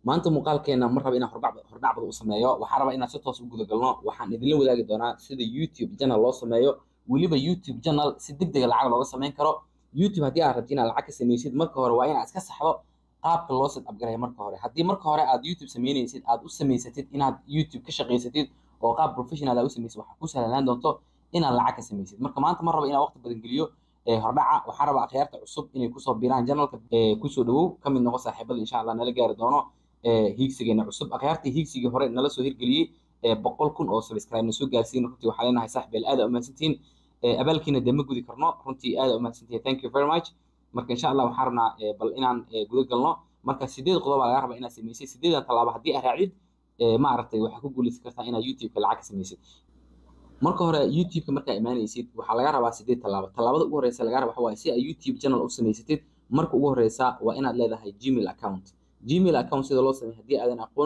maanta muuqaalkeena mar raba inaan hordhacbada u sameeyo waxaa raba inaan si toos u gudagalno waxaan idinla wadaagi doonaa sida youtube channel loo sameeyo weliba youtube channel si degdega lacag looga sameyn karo youtube haddii aad rabti inaad lacag ka sameysid marka hore waa inaad iska saxdo qaabka loo set upgareeyo marka hore haddii marka hore aad youtube sameynaysid aad u samaysatid inaad youtube ka shaqaysatid oo qaab professional aad u samaysid waxaa ku sahlanaan doonto inaad lacag ka samaysid marka maanta ma raba inaan waqti badan geliyo hordhaca waxaa rabaa akhyaarta cusub inay kusoo biiraan janalka kusoo dhawow ka mid noqo saaxiibada insha allah nala gaari doono hiigsigeena cusub akhyaartii hiigsigii hore nala soo hirgeliyey boqol kun oo subscribe na soo gaarsiin runtii waxaa leenahay saaxiibeel aada umahadsantihiin abaalkiina dee ma gudi karno runtii aada umahadsantihiin thank you very much marka insha allah waxaan rabnaa bal inaan guda galno marka sideed qodob baa laga rabaa inaad samaysay sideedan tallaabo haddii aad raacdid ma aragtay waxaa ku guuleysan kartaa inaad youtube-ka lacag ka samaysid marka hore youtube-ka markaa imaanaysid waxaa laga rabaa sideed tallaabo tallaabada ugu horeysa laga raba waxa waaye si aad youtube channel u samaysatid marka ugu horeysa waa inaad leedahay gmail account gmail account sida loo sameeyo haddii aadan aqoon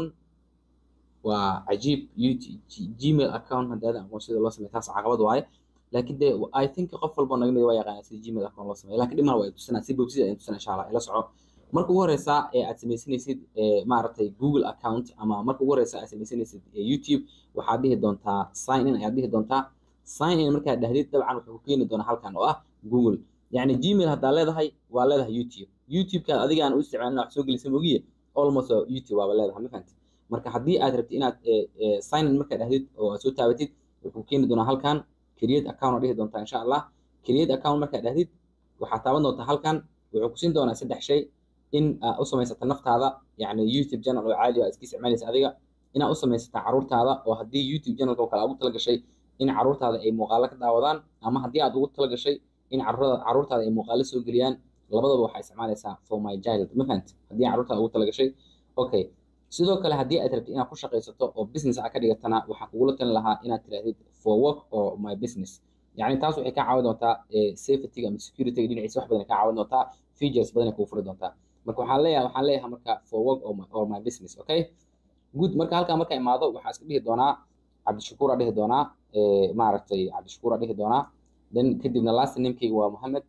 waa cajiib gmail account haddii aadan aqoon sida loo sameeyo taas caqabad waaye laakiin dee i think qof walba naga mid waa yaqaanaa sida gmail account loo sameeyo laakiin dhimana waa tusanaa si bobsida ayaan tusanaa insha allah ila soco marka ugu horeysa ee aad samaysanaysid maaragtay google account ama marka ugu horeysa aad samaysanaysid youtube waxaad dhihi doontaa sign in ayaad dhihi doontaa sign in markaad dhahdid dabcan wuxuu ku keeni doonaa halkan oo ah google yacni gmail haddaa leedahay waa leedahay youtube youtube-kaad adigaan u isticmaalin wax soo gelisa mogiye almost youtube waaba leedahay ma fahanti marka haddii aad rabtid inaad sign in markaad dhahdid oo aad soo taabatid wuxuu keeni doonaa halkan create account oo dhihi doontaa insha allah create account markaad dhahdid waxaad taaban doontaa halkan wuxuu ku siin doonaa saddex shay in aad u samaysata naftaada yacni youtube channel oo caadi aad iska isticmaalaysa adiga inaad u samaysata caruurtaada oo haddii youtube channelka oo kale aad ugu talagashay in caruurtaada ay muuqaalo ka daawadaan ama haddii aad ugu talagashay in caruurtaada ay muuqaalo soo geliyaan labadaba waxaa isticmaalaysaa for my child ma fahanti haddii caruurtaada ugu talagashay okay sidoo kale haddii aad rabtid inaad ku shaqaysato oo business aad ka dhigatana waxaa kugula talin lahaa inaad tirahdid for work or my business yacni taas waxay kaa caawin doontaa safetyga ama securityga dhinaciisa wax badan kaa caawin doontaa features badan ay kugu furi doontaa marka waxaan leeyahay waxaan leeyahay marka for work or my, or my business okay good marka halkaa marka imaado waxaa iska dhihi doonaa cabdishakuur aa dhihi doonaa maaragtay cabdishakuur aa dhihi doonaa then kadibna last namekeyga waa mohamed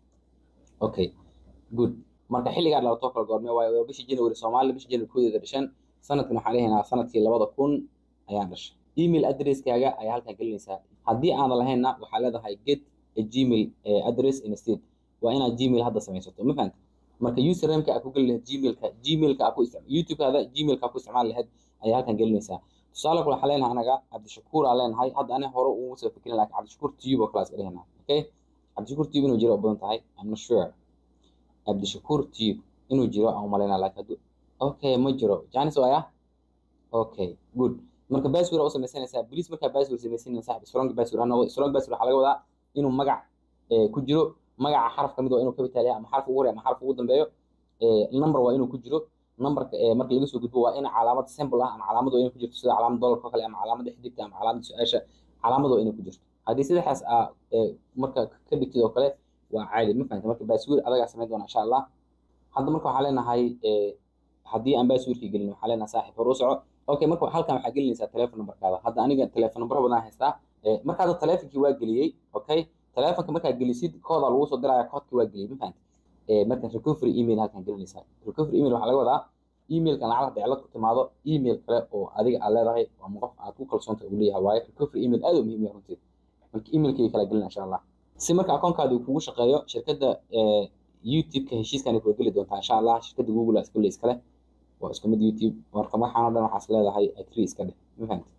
okay good marka xilligaa dhalatoo kala goorme waayo waa bishii january soomaaliya bishii january koodeeda dhashan sanadkan waxaan leeyahay sanadkii labada kun ayaan dhashay email addresskaaga ayaa halkan gelinaysaa haddii aanad lahaynna waxaa leedahay get a gmail address instead waa inaad gmail hadda samaysato ma fahanta marka usernameka aad ku geli lahayd gmailka gmailka aad ku isticmaal youtube-kaada gmailka aad ku isticmaali lahayd ayaa halkan gelinaysaa tusaale kale waxaa leenahay anaga cabdishakuur aan leenahay hadda aniga hore ugu soo fikirin laakiin cabdishakuur tube oo kale iska dhehena okay cabdishakuur tube inuu jiro oo badan tahay i'm not sure cabdishakuur tube inuu jiro aan umalaynaa laakiin hadduu okay ma jiro janis waaya okay good marka password u samaysanaysaa please markaa password samaysanaysaa saaxib strong password ha noqdo strong password waxaa laga wadaa inuu magac ku jiro magaca xaraf kamid waa inuu capital yahay ama xaraf ugu horeeya ama xaraf ugu dambeeyo number waa inuu ku jiro numberka marka laga soo gudbo waa in calaamad symbol ah ama calaamad waa inay ku jirto sida calaamad dollarka oo kale ama calaamada xidigta ama calaamada su-aasha calaamad waa inay ku jirto haddii saddexdaas aa marka ka dhigtid oo kale waa caadi ma fahanta marka password adagaa samayn doona insha allah hadda marka waxaa leenahay haddii aan passwordkii gelin waxaa leenahay saaxiib hor u soco okay marka halkan waxaa gelinaysaa telephone numberkaada hadda aniga telephone number badan haystaa marka hadda telefonkii waa geliyey okay telefonka markaad gelisid kooda lagu soo diraya koodka waa geliyay ma fahanti marka recovery email halkan gelinaysaa recovery email waxaa laga wadaa emailkan lacag hadda cilad ku timaado email kale oo adiga aad leedahay ama qof aad ku kalsoonta uu leeyahay waaye recovery email aad u muhiim yahay runtii marka emailkii kala gelina insha allah si marka akoonkaadi uu kugu shaqeeyo shirkadda youtube-ka heshiiskan ay kula geli doontaa insha allah shirkadda google aa iskule iskale waa isku mid youtube marka waxaan o dhan waxaas leedahay agree iska dheh ma fahanti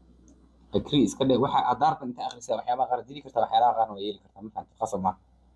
agree iska dheh waxa aad daartan inta akhrisa waxyaabaha qaar dili kartaa waxyaalaha qaarna waa yeeli kartaa ma fahanti qasab ma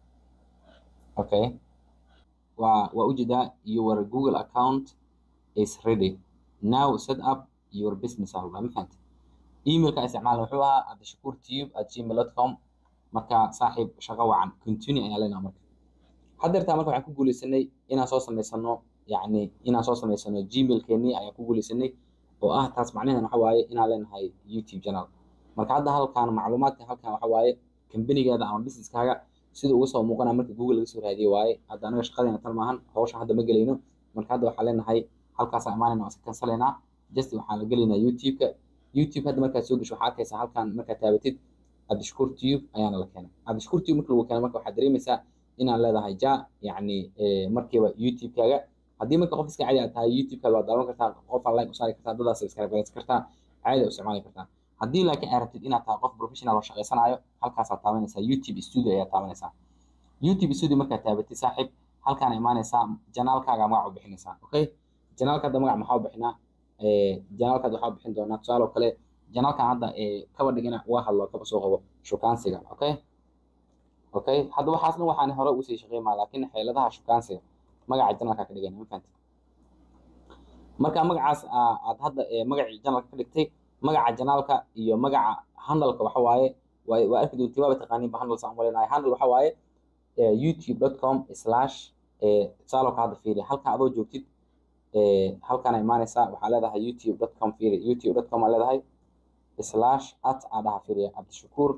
okay waa waa ujeedaa your google account is ready now set up your business ahla ma fahanti emailka isticmaal wuxuu ahaa cabdishakuur tube at gmail dot com marka saaxiib shaqo wacan continue ayaa leenaha marka haddeertaa marka waxaan ku guuleysanay inaan soo samaysano yacni inaan soo samaysano gmailkeenii ayaan ku guuleysanay oo ah taas macnaheedan waxa waaye inaan leenahay youtube channel marka hadda halkan macluumaadka halkan waxa waaye kambanigaada ama businesskaaga sida uga soo muuqanaya marka google laga soo raadiyey waaye hadda anaga shaqadeena tan maahan hawsha hadda ma gelayno marka hadda waxaa leenahay halkaasaan imaanayna waan iska kansalaynaa just waxaan la gelaynaa youtube-ka youtube hadda markaad soo gasho waxaa arkaysaa halkan markaad taabatid cabdishakuur tube ayaana la keenay cabdishakuur tube marka lagu keenay marka waxaad dareemaysaa inaad leedahay ja yacni markiiba youtube-kaaga haddii marka qof iska caadi aad tahay youtube-kaad waa daawan kartaa qof aan like u saari kartaa dadaas subscribe garaysan kartaa caadi u isticmaali kartaa haddii laakiin aad rabtid inaad tahay qof professional oo shaqaysanayo halkaasaad taabanaysaa youtube studio ayaad taabanaysaa youtube studio markaad taabatid saaxiib halkaan imaanaysaa janaalkaaga magac u bixinaysaa okay janaalka hadda magac maxaa u bixinaa janaalkaad waxaa u bixin doonaa tusaale oo kale janaalkan hadda kaba dhigina waa hadlo kaba soo qabo shukaansiga okay okay hadda waxaas dhan waxaan hore usii shaqeymaa laakiin xeeladaha shukaansiga magaca janaalka ka dhigana ma fahanti marka magacaas aad hadda magacii janaalka ka dhigtay magaca janaalka iyo magaca handalka waxa waaye waa arki doontiin waaba taqaaniin ba handal saan maleynahay handal waxa waaye youtube.com slash tusaale ka hadda fiiri halkan adoo joogtid halkaana imaanaysaa waxaa leedahay youtube.com fiiri youtube.com aa leedahay slash at aa dhaha fiiriya cabdishakuur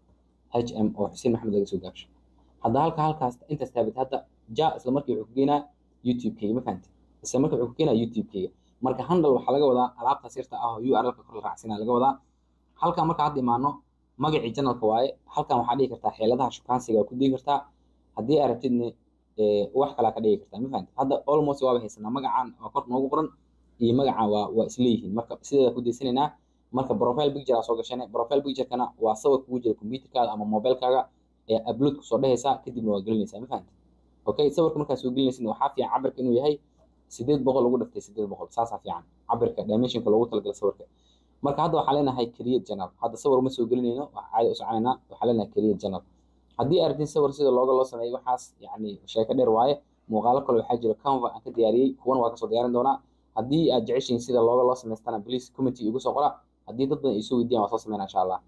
h m oo xuseen maxamed laga soo gaabsho hadda halka halkaas intaas taabit hadda ja isla markii wuxuu ku geenaa youtube-kayga ma fahanti isla markii wuxuu ku geenaa youtube-kayga marka handle waxaa laga wadaa alaabtaas yarta ah oo url-ka kor la raacsinaa laga wadaa halkan marka hadda imaano magacii janalka waaye halkan waxaa dhigi kartaa xeeladaha shukaansiga waa ku digi kartaa haddii aad rabtidne wax kalaa ka dhigi kartaa ma fahanti hadda almost waaba haysanaa magacan waa kor noogu qoran iyo magacan waa waa isleeyihiin marka sideeda ku deysanaynaa marka profile picture aa soo gashane profile picture-kana waa sawir kugu jira computerkaada ama mobilekaaga ee upload kusoo dhehaysaa kadibna waa gelinaysaa ma fahanti okay sawirka markaa soo gelinaysidna waxaa fiican cabirka inuu yahay sideed boqol lagu dhiftay sideed boqol saasaa fiican cabirka dimensionka loogu talagala sawirka marka hadda waxaan leenahay create channel hadda sawir uma soo gelinayno waxaa caadi u soconaynaa waxaan leenahay create channel haddii aad rabtid sawir sida looga loo sameeyo waxaas yacni sheeko dheer waaye muuqaalo kale waxaa jira canva aan ka diyaariyey kuwan waa kasoo diyaarin doonaa haddii aad jeceshiin sida looga loo samaystana please committee igu soo qora haddii dad badan ay soo weydiiyaan waa soo sameynaa insha allah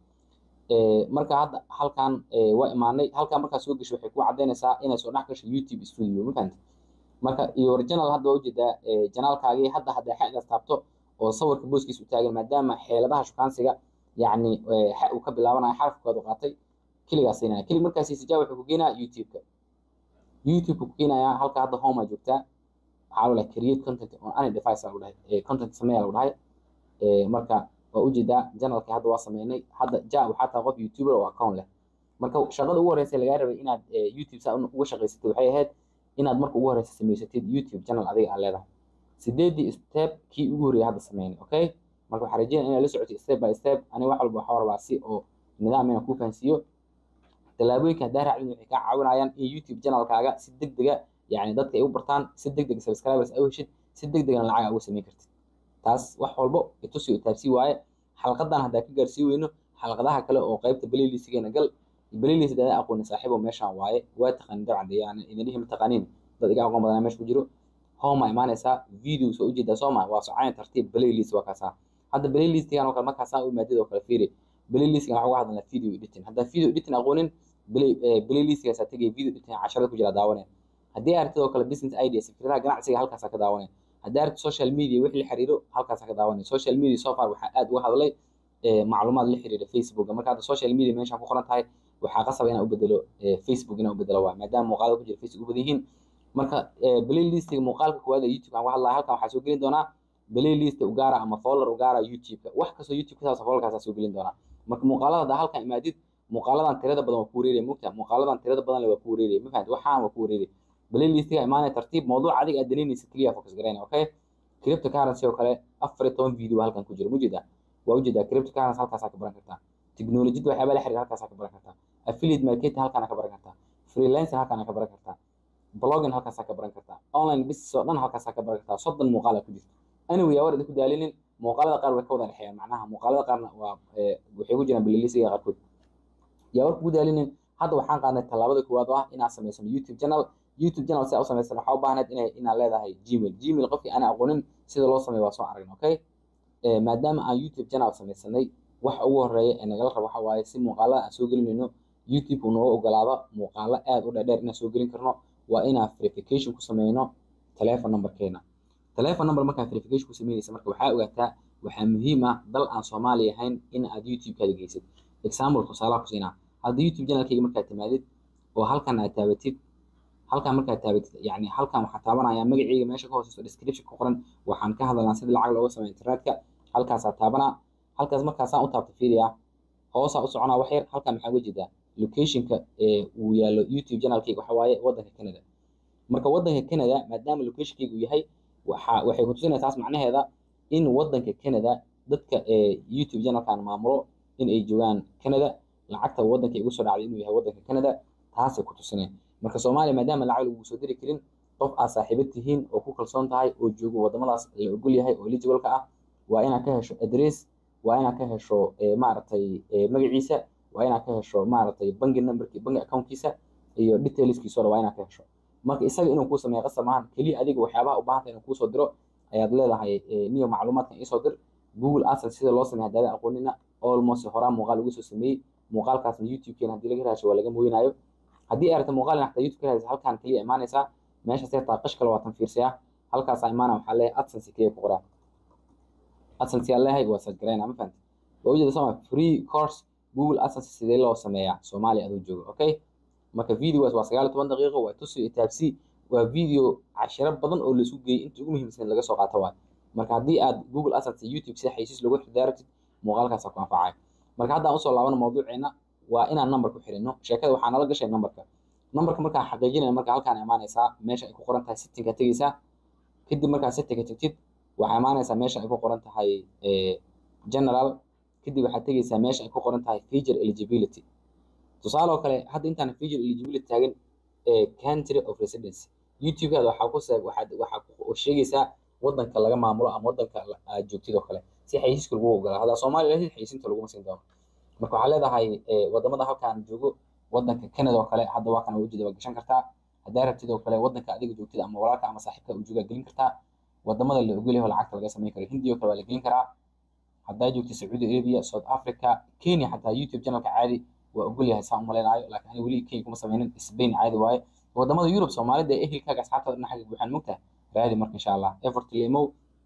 marka hadda halkan waa imaanay halkan markaa soo gasho waxay ku cadaynaysaa inay soo dhex gasho youtube studio ma fahanti marka iyo original hadda waa ujeedaa janaalkaagii hadda hadda xedaas taabto oo sawirka booskiisa u taagan maadaama xeeladaha shukaansiga yacni xa uu ka bilaabanayo xarafkood u qaatay keligaas siinaya kelig markaasi sijaa wuxuu ku geenayaa youtube-ka youtube-ka ku geenayaa halka hadda home aa joogtaa waxaa lagu dhahay create content on any device aa lagu dhahay content sameeya lagu dhahay marka waa ujeedaa janalkii hadda waa sameynay hadda ja waxaa tahay qof youtuber oo account leh marka shaqada ugu horeysa lagaa rabay inaad youtube saa uga shaqaysatid waxay ahayd inaad marka ugu horeysa samaysatid youtube channel adiga aad leedahay sideedii step kii ugu horreeyay hadda sameynay okay marka waxaa rajeynaya inaad la socotid step by step aniga wax walba waxaa rabaa si oo nidaam inaan kuu fahansiiyo tallaabooyinka haddaa raacdin waxay kaa caawinayaan in youtube channelkaaga si degdega yani dadka ay u bartaan si degdega subscribers ay u heshid si degdegana lacag aa uga samayn kartid taas wax walbo itusi oo taabsii waaye xalqadan haddaa ka gaarsii weyno xalqadaha kale oo qaybta playlistgeena gal playlist dada aqooni saaxiibo meeshaan waaye waa taqaanin dabcan dee yani idin dhihi mataqaaniin dad iga aqoon badanaa meesha ku jiro home aa imaanaysaa videos waa ujeedaa soo maa waa soconayn tartiib playlist waa kaasaa hadda playlistgan oo kale markaasaa u maadid oo kale fiiri playlistgan waxaa uga hadlanaa video editing haddaa video editing aqoonin playlistgaasaa tegaya video editing casharada ku jira daawanaya haddii aragtid oo kale business ideas fikradaha ganacsiga halkaasaa ka daawanaya haddii aragtid social media wixii la xiriiro halkaasaa ka daawanaya social media so far waxaa aad uga hadlay macluumaad la xiriira facebooka marka hadda social media meeshaan ku qoran tahay waxaa qasaba inaan u bedelo facebook inaan u bedelo waa maadaama muuqaalada ku jira facebook u badan yihiin marka playlistiga muuqaalka koowaad ee youtube aan ku hadlaya halkan waxaa soo gelin doonaa playlist ugaara ama folder ugaara youtube-ka wax kastoo youtube kasaas folderkaasaa soo gelin doonaa marka muuqaalada hadda halkan imaadid muuqaaladan tirada badan waa ku wareeraya mogta muuqaaladan tirada badan le waa ku wareeraya ma fahamti waxaan waa ku wareeraya playlistiga imaanaya tartiib mawduuc adiga aad danaynaysa keliya focus garayna okay cryptocurrency oo kale afar iyo toban video halkan ku jira mujeedaa waa ujeedaa cryptocurrency halkaasaa ka baran kartaa technologiyada waxyaaba la xiriira halkaasaa ka baran kartaa affiliate marketing halkaana ka baran kartaa freelancer halkaana ka baran kartaa blogging halkaasaa ka baran kartaa online business oo dhan halkaasaa ka baran kartaa soddon muuqaala ku jirta anyway yaa war idinku daalinin muuqaalada qaar way ka wada dhexeeyaan macnaha muuqaalada qaarna waa waxay ku jiraan playlistga qaarkood yaa war kugu daalinin hadda waxaan qaadnay tallaabada koowaad oo ah inaad samaysano youtube channel youtube channel si aa u samaysan waxaa u baahneed inay inaad leedahay gmail gmail qofkii aan aqoonin sida loo sameeyo waa soo aragna okay maadaama aan youtube channel samaysanay waxa ugu horeeya ee nagala rabo waxa waaye si muuqaalada aan soo gelinayno youtube uu nooga ogolaado muuqaalo aad u dheerdheer inaan soo gelin karno waa inaan verification ku sameyno telephone numberkeena telephone number markaa verification ku sameynaysa marka waxaa ogaataa waxaa muhiim ah dal aan soomaali ahayn in aad youtube-kaada geysid example tusaalaha ku siinaa hadda youtube channelkayga markaad timaadid oo halkan aad taabatid halkan markaad taabatid yani halkan waxaa taabanaya magacayga meesha ka hooseyso description ku qoran waxaan ka hadalnaa sida lacag looga sameeyo internetka halkaasaa taabanaa halkaas markaasaan u taabta fiiriya hoosaa u soconaa wax yar halkan maxaa uga jeedaa locationka uu yaallo youtube channelkayga waxa waaye waddanka canada marka waddanka canada maadaama locationkaygu yahay waxa waxay ku tusinaysaa taas macnaheeda in waddanka canada dadka youtube channelkan maamulo in ay joogaan canada lacagta waddanka igu soo dhacday inuu yahay waddanka canada taasay ku tusinaya marka soomaaliya maadaama lacag lagu soo diri karin qof aad saaxiibo tihiin oo ku kalsoon tahay oo joogo waddamadaas la ogol yahay oo eligible-ka ah waa inaad ka hesho address waa inaad ka hesho maaragtay magaciisa waa inaad ka hesho maaragtay bangi numberki bangi accountkiisa iyo detailskiisa waa inaad ka hesho marka isaga inuu kuu sameeyo qasab maahan keliya adiga waxyaabaha u baahanta inuu kuusoo diro ayaad leedahay niyo macluumaadkan iisoo dir google asset sida loo sameeyo haddaada aqoonina almost horaa muuqaal ugu soo sameeyey muuqaalkaasna youtube-keena haddii laga raasho waa laga mooyinayo haddii ay rabto muuqaal xataa youtube ka raadisa halkaan keliya imaanaysaa meeshaas yartaa qash kale waa tan fiirsayaa halkaasaa imaana waxaa leeyahay adsense keliya ku qoraa adsense yaa leeyahay waa search garayna ma fahamti waa ujeeda soma free course google adsense sidee loo sameeyaa soomaaliya adoo jooga okay marka videogaas waa sagaal iyo toban daqiiqo waa tusi iyo taabsi waa video cashiro badan oo laisku geeyey inta ugu muhiimsan laga soo qaato waay marka haddii aad google adsense youtube sida xaysiis loogu xidaartid muuqaalkaasa ku anfacaya marka haddaan usoo laabano mawduuceena waa inaan number ku xirino sheekada waxaa nala gashay numberka numberka markaa xaqiijinaya marka halkaan imaanaysaa meesha ay ku qoran tahay settingka tegeysaa kadib markaa settingka tegtid waxaa imaanaysaa meesha ay ku qoran tahay general kadib waxaad tegeysaa meesha ay ku qoran tahay feature eligibility tusaale oo kale hadda intaan feature eligibility taagan country of residence youtube-kaada waxaa ku waxaad waxaa sheegaysaa waddanka laga maamulo ama waddanka aad joogtid oo kale si xayisiiska lagu ogolaa haddaa soomaaliya lahid xayisiinta laguma siin doono marka waxaa leedahay wadamada halkaan joogo waddanka canada oo kale hadda waa kana ujeeda waa gashan kartaa haddaa rabtid oo kale waddanka adiga joogtid ama walaalka ama saaxiibka uu joogaa gelin kartaa wadamada la ogol yahay lacagta laga samayn karo hindiya oo kale waa la gelin karaa haddaa joogtid sacuudi arabia south africa kenya xataa youtube channelka caadi waa ogol yahay saan umalaynayo laakiin ani weli kenya kuma sameynin spain caadi waaye wadamada yurub soomaalida ee ehelkaaga asxaabtaada dhinaxaga buuxaan mogtaha raadi marka insha allah effort lemow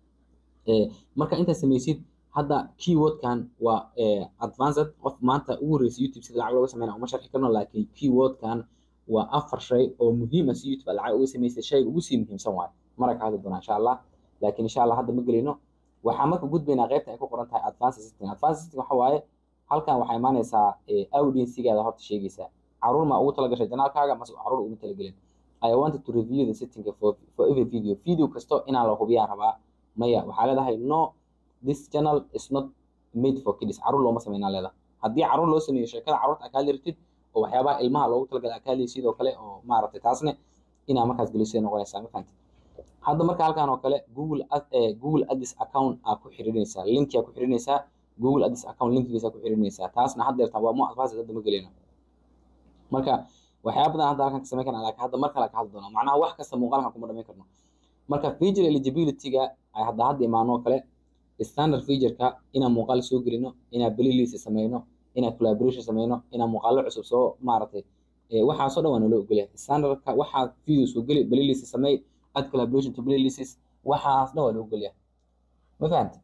marka intaad samaysid hadda keywordkan waa advanced qof maanta ugu horreysay youtube sida lacag looga sameynaya uma sharxi karno laakiin keywordkan waa afar shay oo muhiim ah si youtube aad lacag uga samaysay shayga ugu sii muhiimsan waayo mara ka hadli doonaa insha allah laakiin insha allah hadda ma gelino waxaa marka gudbaynaa qaybta ay ku qoran tahay advanced system advanced system waxa waaye halkan waxaa imaanaysaa audiencigaada horta sheegaysaa caruur ma ugu talagashay janaalkaaga mase caruur uguma talagelin I wanted to review the setting for, for every video video kasto inaan la hubiyaan rabaa maya waxaa leedahay no this channel is not made for kids caruur looma sameynaa leedahay haddii caruur loo sameeyo sheekada caruurta akaali rabtid oo waxyaabaha ilmaha loogu talagalay akaali sidoo kale oo maaragtay taasne inaa markaas gelisay noqonaysaa ma fahanti hadda marka halkan oo kale google google ads account aa ku xirinaysaa linki aa ku xirinaysaa google ads account linkigiisa ku xirinaysaa taasna haddeertan waa mu advanced hadda ma gelino marka waxyaaba badan hadda halkan ka samayn karna laakiin hadda mar kale ka hadli doonaa macnaha wax kasta muuqaalkan kuma dhamayn karno marka feature eligibility-ga ay hadda hadda imaanoo kale standard feature-ka inaan muuqaal soo gelino inaan playlist sameyno inaan collaboration sameyno inaan muuqaalo cusub soo maaragtay waxaasoo dhan waa naloo ogolyahay standardka waxaa video soo geli playlist samey add collaboration to playlists waxaas dhan waa loo ogolyahay ma fahanta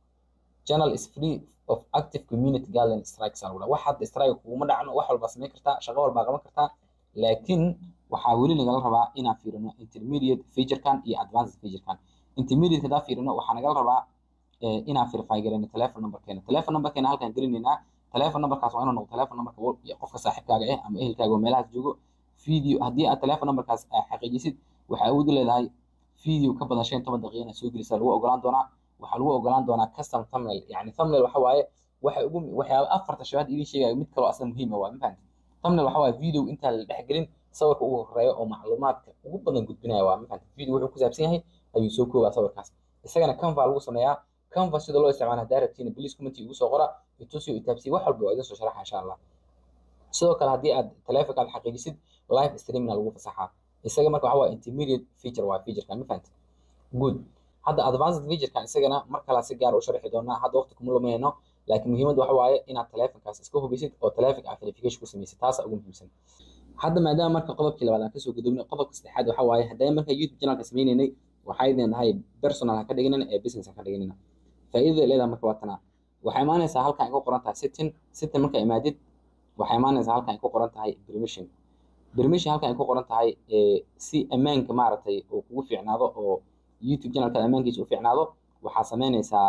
channel is free of active community guideline strikes aa wax hadda strike kuguma dhacno wax walbaa samayn kartaa shaqo walbaa qaban kartaa laakiin waxaa weli nagala rabaa inaan fiirino intermediate featurekan iyo advanced featurekan intermediate hadaa fiirino waxaa nagala rabaa inaan verify garayno telephone numberkeena telephone numberkeena halkaan gelinaynaa telephone numberkaas waa inuu noqdo telephone numberka qofka saaxiibkaaga ah ama ehelkaaga oo meelahaas joogo video haddii aad telephone numberkaas xaqiijisid waxaa awood u leedahay video ka badan shan iyo toban daqiiqa inaad soo gelisa lagu ogolaan doonaa waxaa lagu ogolaan doonaa custom thumbnail yani thumbnail waxa waaye waxa ugu waxyaaba afarta shabaad idin sheegayo mid kaloo asla muhiim ah waa ma fahanti thumbnail waxa waaye video intaan la dhex gelin sawirka ugu horeeya oo macluumaadka ugu badan gudbinaya waa ma fahanti video wuxuu ku saabsan yahay ayuu soo koobaa sawirkaas isagana canva lagu sameeyaa canva sida loo isticmaalo haddaa rabtiin please comment igu soo qora itusiyo itaabsiyo wax walba waa idin soo sharaxa insha allah sidoo kale haddii aad taleefonka aad xaqiijisid live streamina lagu fasaxaa isaga marka waxa waaye intermediate feature waa featurekan ma fahanti good hadda advanced featurekan isagana mar kale si gaar u sharxi doonaa hadda waqti kuma lumayno laakiin muhiimadda waxa waaye inaad taleefonkaas iska hubisid oo taleefonka aad verification ku samaysid taasa ugu muhiimsan hadda maadaama marka qodobkii labaad aan kasoo gudubnay qodobka saddexaad waxa waaye haddii marka youtube channelka sameynaynay waxay leedahay personal ha ka dhiganina ee business ha ka dhiganina faa'iidada leedahay marka waa tanaa waxay imaanaysaa halkan ay ku qoran tahay setting setting marka imaadid waxay imaanaysaa halkan ay ku qoran tahay permission permission halkan ay ku qoran tahay si ammaanka maaragtay uu kugu fiicnaado oo youtube channelka ammaankiisa u fiicnaado waxaa sameynaysaa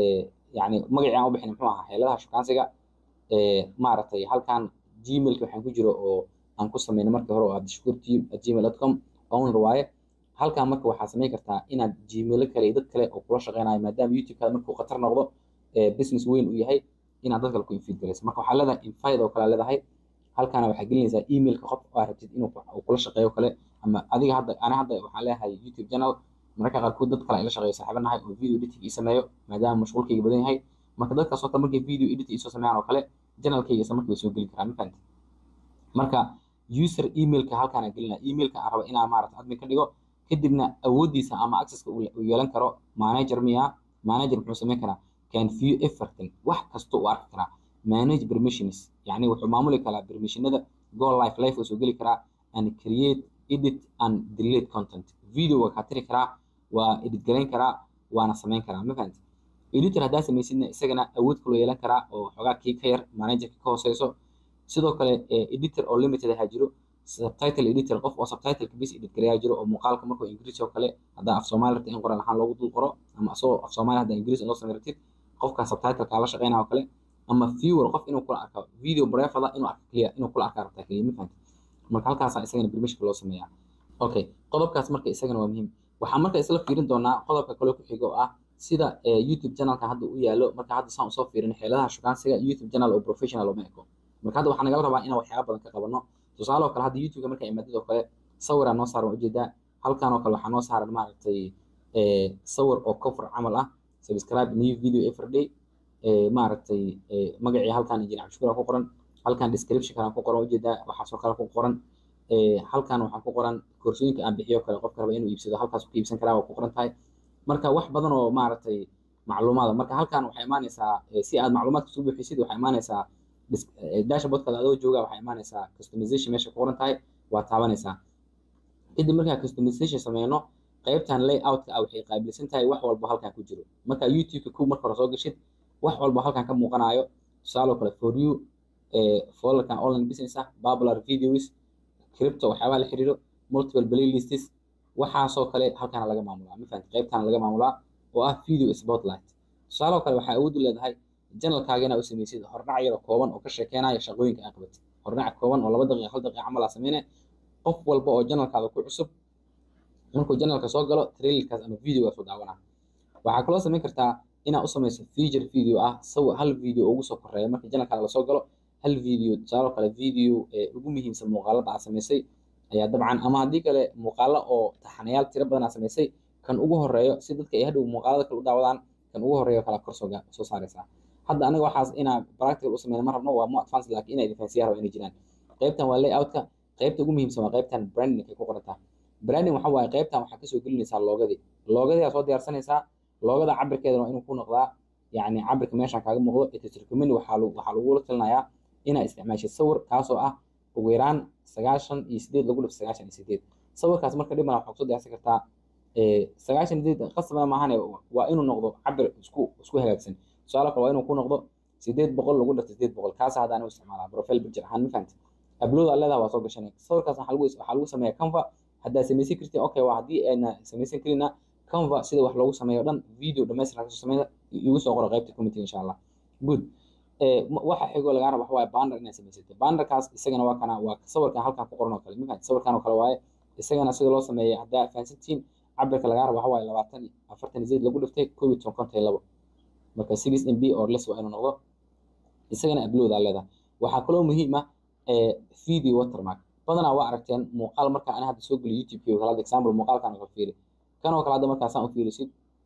yani magacii aan u bixin muxuu ahaa xeeladaha shukaansiga maaragtay halkan gmailka waxaan ku jiro oo aan ku sameynay markii hore oo abdishakuur team at gmail dot com owner waaye halkan marka waxaa samayn kartaa inaad gmailo kale iyo dad kale oo kula shaqeynayo maadaama youtube-kaada markuu khatar noqdo business weyn uu yahay inaad dad kale ku infeed galayso marka waxaa leedahay invite oo kale leedahay halkaana waxaa gelinaysaa emailka qof aa rabtid inuu kula shaqeeyo kale ama adiga hadda ana hadda waxaan leeyahay youtube channel mararka qaarkood dad kale ay la shaqeeyo saaxiibanahay oo video editing ii sameeyo maadaama mashquulkayga badan yahay marka dadkaas oo kale markay video edit iisoo sameeyaan oo kale channelkayga isla markii way soo geli karaan ma fahamtid marka user emailka halkaan aan gelinaa emailka aan rabo inaan maarata admin ka dhigo kadibna awooddiisa ama accesska uu yeelan karo manager miya manager muxuu samayn karaa can view everything wax kasta uu arki karaa manage permissions yani wuxuu maamuli karaa permissionada go life life uu soo geli karaa and create edit and delete content video waa kaa tiri karaa waa edit garayn karaa waana samayn karaa ma fahamtid editor haddaa samaysidna isagana awood kaloo yeelan karaa oo xoogaa kii ka yar managerka ka hooseyso sidoo kale editor oo limited ahaa jiro subtitle editor qof oo subtitleka bis edit garayaa jiro oo muuqaalka markuu ingiriis oo kale haddaa af soomaali rabtid in qoraal ahaan loogu dul qoro ama asagoo af soomaali haddaa ingiriis loo samay rabtid qofkaa subtitleka la shaqeynaya oo kale ama viewer qof inuu kula arko video brefada inuu arko keliya inuu kula arkaa rabtaa keliya ma fahamtid marka halkaasaa isagana permissionka loo sameeyaa okay qodobkaas marka isagana waa muhiim waxaan marka isla fiirin doonaa qodobka kale ku xiga oo ah sida youtube channelka hadda u yaalo marka hadda saan usoo fiirin xeeladaha shukaansiga youtube channel oo professional uma eko marka hadda waxaa nagala rabaa inaan waxyaaba badan ka qabano tusaale oo kale hadda youtube marka imaadid oo kale sawiraa noo saaran ujeedaa halkan oo kale waxaa noo saaran maaragtay sawir oo cover camal ah subscribe new video every day maaragtay magacii halkan injineer cabdishukuur ku qoran halkan description kale ku qoran ujeedaa waxaasoo kale ku qoran halkan waxaa ku qoran koorsooyinka aan bixiyo kale qofka raba inuu iibsado halkaas ku iibsan karaa waa ku qoran tahay marka wax badan oo maaragtay macluumaada marka halkan waxay imaanaysaa si aad macluumaadka soo buuxisid waxay imaanaysaa dashboardkaada adoo jooga waxay imaanaysaa customization meesha ku qoran tahay waa taabanaysaa kadib markaa customization sameyno qaybtan layoutka ah waxay qaabilsan tahay wax walba halkan ku jiro marka youtube-ka ku marka hore soo gashid wax walba halkan ka muuqanayo tusaale kale for you folderkan online business ah popular videos crypto waxyaabaha la xiriiro multiple playlists waxaasoo kale halkaana laga maamulaa ma fahamti qaybtaana laga maamulaa oo ah video spotlight tusaale kale waxaa awood u leedahay janalkaaga inaa u samaysid hordhac yar oo kooban oo ka sheekeynaya shaqooyinka aa qabatid hordhac kooban oo laba daqiiqa hal daqiiqa camal aa sameyne qof walba oo janalkaada ku cusub markuu janalka soo galo trailerkaas ama videogaas u daawanaa waxaa kaloo samayn kartaa inaad u samayso feature video ah sawir hal video ugu soo koreeya marka janalkaaga lasoo galo hal video tusaale kale video ugu muhiimsan muuqaalada aad samaysay ayaa dabcan ama haddii kale muuqaalo oo taxanayaal tiro badan aad samaysay kan ugu horeeyo si dadka ay hadhow muuqaalada kale u daawadaan kan ugu horeeyo kala kor soo saaraysaa hadda aniga waxaas inaa practical u sameyna ma rabno waa mo advance laakiin inay defensiya raba inay jiraan qaybtan waa layoutka qaybta ugu muhiimsan waa qaybtan branding ay ku qorantaa branding waxa waaye qaybtan waxaa kasoo gelinaysaa loogadii loogadii aa soo diyaarsanaysaa loogada cabirkeedana waa inuu ku noqdaa yacni cabirka meeshaan kaaga muuqdo etitricomini waxaa waxaa lagula talinayaa inaa isticmaashid sawir kaasoo ah ugu yaraan sagaashan iyo sideed lagu dhif sagaashan iyo sideed sawirkaas marka dhibana waxaa kusoo diyaarsan kartaa sagaashan iyo sideed qasabna maahane waa inuu noqdo cabir isku isku hagaagsan tusaale kale waa inuu ku noqdo sideed boqol lagu dhirta sideed boqol kaas haddaan u isticmaalaa profile picture ahaan ma fahamti upload aa leedaha waa soo gashanay sawirkaas waxaa lagu waxaa lagu sameeyaa canva haddaa samaysan kartiin okay waa haddii ayna samaysan karina canva sida wax loogu sameeyo dhan video dhamaystiran kasoo sameeya igu soo qoro qaybta committee insha allah good waxa xigoo lagaa raba waxa waaye bander inaad samaysatay banderkaas isagana waa kana waa sawirkan halkan ku qoran oo kale ma fahamti sawirkan oo kale waaye isagana sida loo sameeyay haddaa fahansantiin cabirka lagaa raba waxa waaye labaatan afartan zayd lagu dhiftay koob iyo toban konton iyo labo marka six mb or less waa inuu noqdo isagana upload aa leedahay waxaa kaloo muhiim ah video watermark badanaa waa aragteen muuqaal marka ana hadda soo geliyo youtube-kii kale hadda example muuqaalkan oo kale fiiri kan oo kale hadda markaasaan u fiirisid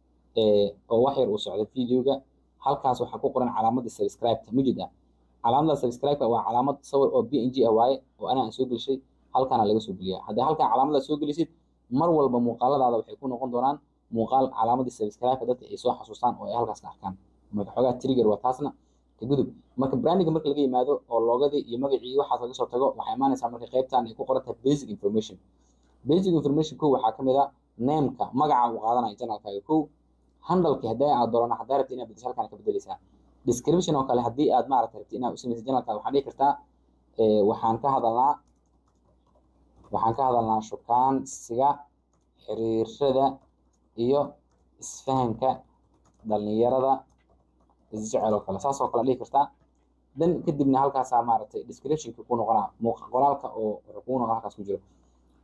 oo wax yar uu socdo videoga halkaas waxaa ku qoran calaamadda subscribe-ta mujid ah calaamadda subscribe-ka waa calaamad sawir oo b n g ah waaye oo ana aan soo gelishay halkaana laga soo geliyaa haddii halkan calaamada soo gelisid mar walba muuqaaladaada waxay ku noqon doonaan muuqaal calaamadii subscribe-ka dadka ay soo xasuustaan oo ay halkaas ka arkaan marka xoogaa trigger waa taasna ka gudub marka brandinga marka laga yimaado oo loogadii iyo magacii waxaas laga soo tago waxay imaanaysaa marka qaybtan ay ku qoran tahay basic information basic information kow waxaa kamid ah nameka magaca uu qaadanayo janalkaaga kow handalki haddii aad doorana haddaa rabti inaad bedesho halkaan ka bedeleysaa description oo kale haddii aad maaragta rabti inaad u samaysa janalkaaga waxaa dhihi kartaa waxaan ka hadalnaa waxaan ka hadalnaa shukaansiga xiriirada iyo isfahanka dhalinyarada isjecel oo kale saas oo kale dhihi kartaa dan kadibna halkaasaa maaragtay descriptionka ku noqonaa qoraalka oo wuxuu kuu noqon halkaas ku jiro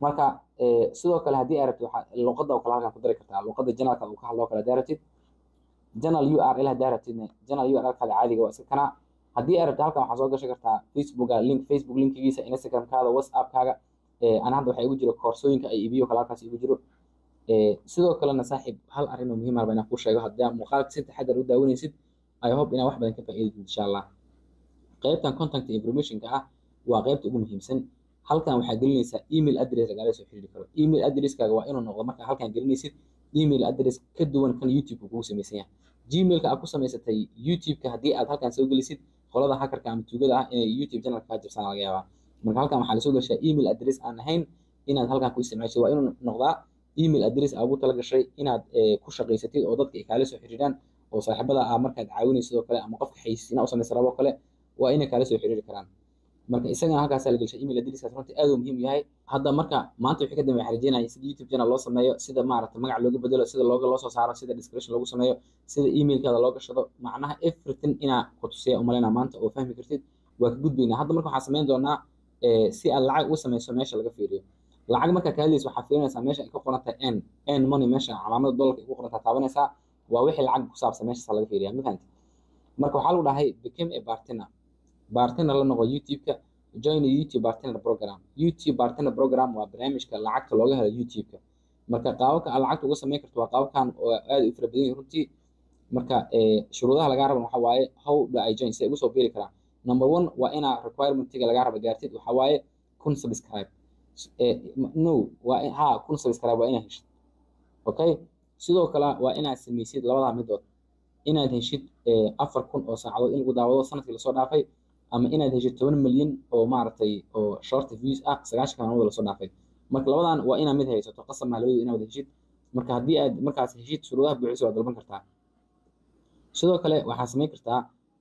marka sidoo kale haddii aad rabtid waxaa luqadda oo kale halkan ku dari kartaa luqadda janalka uu ka hadlo kale haddii rabtid janal url haddii rabtidna janal urlkaada caadiga waa iska kanaa haddii aad rabtid halkan waxaa soo gashan kartaa facebooka link facebook linkigiisa instagramkaada whatsappkaaga ana hadda waxaa igu jiro koorsooyinka ay ibiyo kale halkaas igu jiro sidoo kalena saaxiib hal arrin oo muhiim ah baa inaan kuu sheego haddii aad muuqaalka si taxadar u daawanaysid i hope inaad wax badan ka faa'iidid insha allah qaybtan contact informationka ah waa qaybta ugu muhiimsan halkan waxaa gelinaysaa email address lagala soo xiriiri karo email addresskaaga waa inuu noqdo markaa halkan gelinaysid email address ka duwan kan youtube kugu samaysan yahay gmailka aad ku samaysatay youtube-ka haddii aad halkan soo gelisid qolada hackerka ama tuugada ah inay youtube channel kaa jabsaan laga yaabaa marka halkan waxaa lasoo gashaa email address aan ahayn inaad halkan ku isticmaashid waa inuu noqdaa email address aa ugu tala gashay inaad ku shaqaysatid oo dadka ay kaala soo xiriiraan oo saaxiibada ah markaad caawinaysid sidoo kale ama qofka xaysiina u samaysa rabo kale waa inay kaala soo xiriiri karaan marka isagana halkaas la gelshay email addresskaas runtii aad uu muhiim yahay hadda marka maanta wixii ka dambe waxaan rajeynaya sida youtube channel loo sameeyo sida maaragta magac looga bedelo sida looga loo soo saaro sida description loogu sameeyo sida emailkaada loo gashado macnaha everything inaa ku tusiya umaleyna maanta oo fahmi kartid waa ka gudbaynaa hadda marka waxaan samayn doonaa si aad lacag uga samayso meesha laga fiiriyo lacag markaa ka hadlaysa waxaa fiirinaysaa meesha ay ka qoran tahay n n money meesha calaamada dollarka ay ku qoran tahay taabanaysaa waa wixii lacag ku saabsan meeshaas laga fiiriya ma fahamtid marka waxaa lagu dhahay became a bartender bartender la noqo youtube-ka join youtube bartender program youtube bartender program waa barnaamijka lacagta looga helo youtube-ka marka qaababka aad lacagta uga samayn karto waa qaababkan oo aad u fara badan yihin runtii marka shuruudaha lagaa raba waxaa waaye how do I join si ay ugu soo biiri karaan number one waa inaa requirementiga lagaa raba gaartid waxaa waaye kun subscribe no waa ha kun subscribe waa inaad heshid okay sidoo kale waa inaad samaysid labadaa midood inaad heshid afar kun oo saacadood in lagu daawado sanadkii lasoo dhaafay ama inaad heshid toban milyan oo maaragtay oo short views ah sagaashan maalmood lasoo dhaafay marka labadan waa inaad mid haysato qasab maa labadooda inaad heshid marka haddii aad markaas heshid shuruudaha buuxisa waad dalban kartaa sidoo kale waxaa samayn kartaa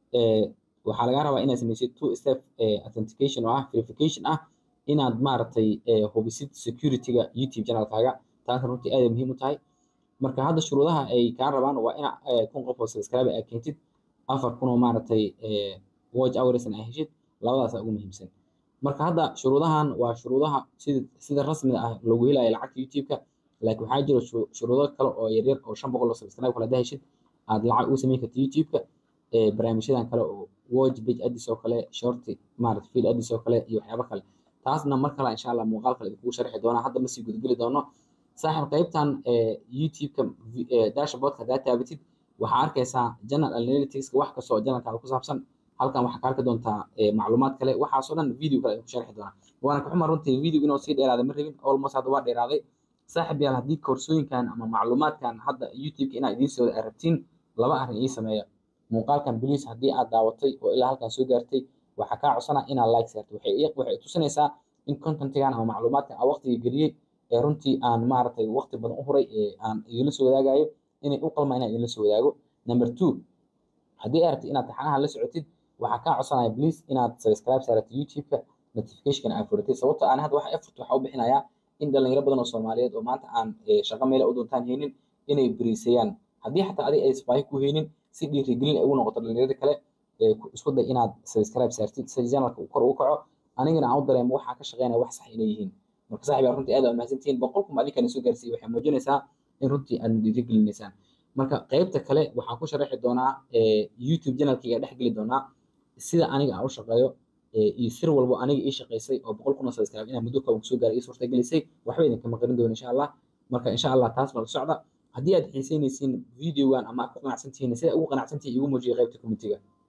waxaa lagaa rabaa inaad samaysid two step authentication oo ah verification ah inaad maaragtay hubisid security-ga youtube channelkaaga taasna runtii aad muhiim u tahay marka hadda shuruudaha ay kaa rabaan waa ina kun qof oo subscribe aad keentid afar kun oo maaragtay watch hoursna ay heshid labadaasa ugu muhiimsan marka hadda shuruudahan waa shuruudaha sida sida rasmiga ah lagu helayo lacagta youtube-ka laakiin waxaa jira shuruudo kale oo yaryar oo shan boqol oo subscribe kale haddaa heshid aad lacag ugu samayn karta youtube-ka barnaamijyadan kale oo watch page addis oo kale short maarata feed addis oo kale iyo waxyaabo kale taasna mar kale insha allah muuqaal kale idinkugu sharxi doonaa hadda ma sii gudgeli doono saaxiib qaybtan youtube-ka dashboardka haddaa taabatid waxaa arkaysaa general analyticska wax kasta oo janalkaada ku saabsan halkan waxaa ka arki doontaa macluumaad kale waxaasoo dhan video kale idinku sharxi doonaa waana ka xuma runtii video inuu sii dheeraaday ma rabin almost hadda waa dheeraaday saaxiib yaal haddii koorsooyinkan ama macluumaadkan hadda youtube-ka inaad idiin soo aad rabtiin laba arrin ii sameeya muuqaalkan bliis haddii aad daawatay oo ilaa halkan soo gaartay waxaa kaa codsanaa inaad like saartay waxay tusinaysaa in contentigan ama macluumaadkan aan waqtiga geliyey ee runtii aan maaragtay waqti badan u huray ee aan idinla soo wadaagayo inay u qalmaa inaan idinla soo wadaago number two haddii aad rabtid inaad taxanaha la socotid waxaa kaa codsanaya please inaad subscribe saartid youtube-ka notification aad furatid sababtoo aan hadda waxa effort waxaa u bixinayaa in dhalinyaro badan oo soomaaliyeed oo maanta aan shaqo meela u doontaan haynin inay beriisayaan haddii xataa adig ay spaahi ku haynin si dhiirigelin ay ugu noqoto dhalinyarada kale isku day inaad subscribe saartid si channelka kor ugu kaco anigana aan u dareemo waxaa ka shaqeynaya wax sax inay yihiin marka saaxiib yaa runtii aad aa mahadsantihiin boqolkuma adinkana soo gaarsiiyey waxay muujinaysaa in runtii aad dhiirigelinaysaan marka qaybta kale waxaan ku sharaxi doonaa youtube channelkayga dhex geli doonaa sida aniga aan u shaqeeyo iyo sir walbo aniga ii shaqaysay oo boqol kun oo subscribe inaan muddo kooban kusoo gaaray ii suurta gelisay waxba idinkama qarin doono insha allah marka insha allah taas baa la socda haddii aad xiiseynaysiin videogan ama aad ku qanacsantihiin sida ugu qanacsantihiin igu muujiya qaybta commentiga